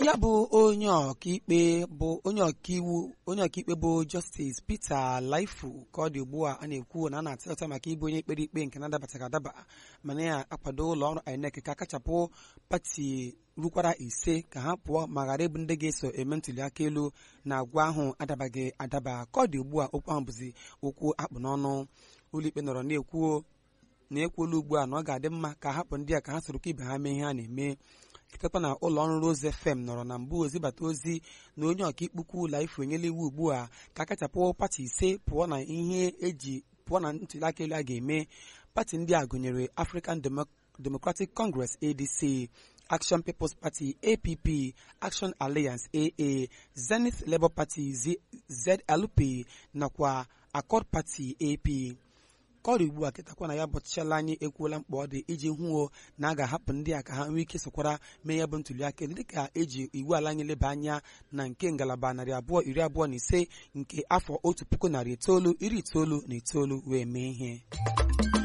ya bụ onye ọkaikpe bụ onye ọkaiwu onye ọkaikpe bụ Justice Peter Laifu ka ọ dị ugbu a a na-ekwu na a na-atịlọta maka ịbụ onye ikpere ikpe nke na-adabataghị adaba mana ya akwado ụlọ ọrụ INEC ka akachapụ pati rukwara ise ka ha pụọ ma ghara ịbụ ndị ga-eso eme ntuli aka elu na agwa ahụ adabaghị adaba ka ọ dị ugbu a okwu ahụ bụzi okwu akpụ n'ọnụ ụlọikpe nọrọ na-ekwuo na-ekwuola ugbu a na ọ ga-adị mma ka hapụ ndị a ka ha sorokwa ibe ha mee ihe a na-eme chetakwa na ụlọ ọrụ Rose FM nọrọ na mbụ ozibata ozi na onye ọkaikpe ukwu Laifu enyela iwu ugbu a ka akachapụ pati ise pụọ na ihe eji pụọ na ntuli aka elu a ga-eme pati ndị a gụnyere African Democratic Congress ADC Action People's Party APP Action Alliance AA Zenith Labour Party ZLP nakwa Accord Party AP ka ọ dị ugbu a kịtakwa na ya bọchichala anyị ekwuola mkpa ọ dị iji hụo na a ga-ahapụ ndị a ka ha nwee ike sokwara mee ya bụ ntuli aka elu dịka eji iwu ala anyị leba anya na nke ngalaba narị abụọ iri abụọ na ise nke afọ otu puku narị itoolu iri itoolu na itoolu wee mee ihe